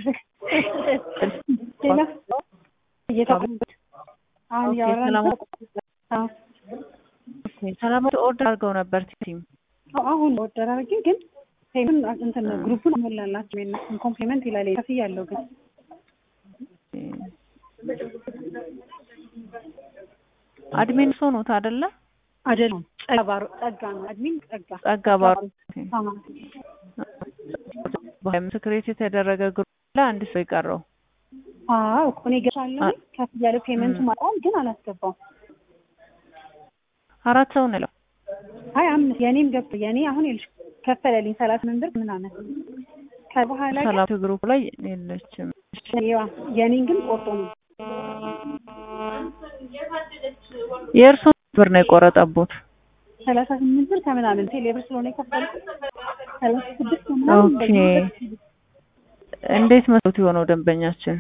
ይደረግ ሌላ እየተቆ- አሁን ኦኬ፣ እያወራን ሰላም- አዎ ሰላማዊ ኦርደር አድርገው ነበር ቲም አዎ፣ አሁን ኦርደር አድርጌ ግን ፔመንት እንትን ግሩፑን አሞላላቸው የእነሱን ኮምፕሊመንት ይላል ከፍያለሁ ግን አድሚን ሰው ኖት አይደለ? አይደለም ጸጋ ባሮ ጸጋ ነው አድሚን ጸጋ ጸጋ ባሩ አዎ በሀይምት ክሬት የተደረገ ግሩፕ ላይ አንድ ሰው የቀረው አዎ እኮ እኔ ገሻለሁ ከፍ ያለ ፔመንቱ ማጣል ግን አላስገባውም አራት ሰው ነው ያለው። አይ አምስት የኔም ገብቶ የኔ አሁን ይልሽ ከፈለልኝ ሰላሳ ስምንት ብር ምናምን ከበኋላ ግን ሰላቱ ግሩፕ ላይ የለችም። የዋ የኔን ግን ቆርጦ ነው የእርሶ ብር ነው የቆረጠቦት? ሰላሳ ስምንት ብር ከምናምን ቴሌብር ስለሆነ የከፈልኩት ሰላሳ ስድስት ምናምን ኦኬ እንደዚህ እንዴት መስሎት የሆነው ደንበኛችን?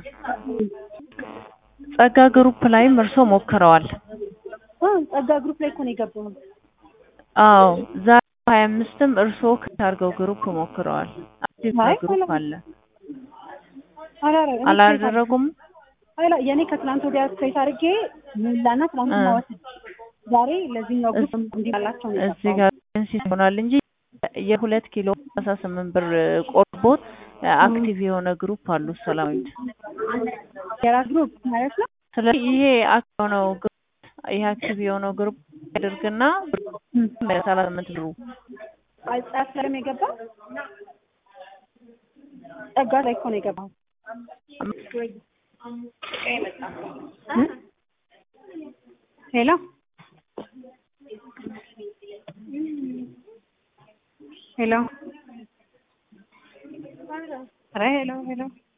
ጸጋ ግሩፕ ላይም እርሶ ሞክረዋል። አዎ ጸጋ ግሩፕ ላይ እኮ ነው የገባሁት አዎ ዛሬ ሀያ አምስትም እርሶ ከታርገው ግሩፕ ሞክረዋል። አክቲቭ አይ ግሩፕ አለ አላረ አላደረጉም? አላ የኔ ከትላንት ወዲያ ስትሬት አድርጌ ሙላና ትላንት እ። ማወት ዛሬ ለዚህኛው ግሩፕ እንዲላላቸው ነው እዚህ የገባሁት። ጋር ኤጀንሲ ይሆናል እንጂ የሁለት ኪሎ ሰላሳ ስምንት ብር ቆርቦት አክቲቭ የሆነ ግሩፕ አሉ ሰላማዊት። የራስ ግሩፕ ማለት ነው ስለዚህ ይሄ አክቲቭ የሆነው ግሩፕ ይሄ አክቲቭ የሆነው ግሩፕ ያደርግና ሰላሳ ስምንት ብሩ ጻፍ ሰለም የገባው ጸጋ ላይ እኮ ነው የገባው ሄሎ ሄሎ ኧረ ሄሎ ሄሎ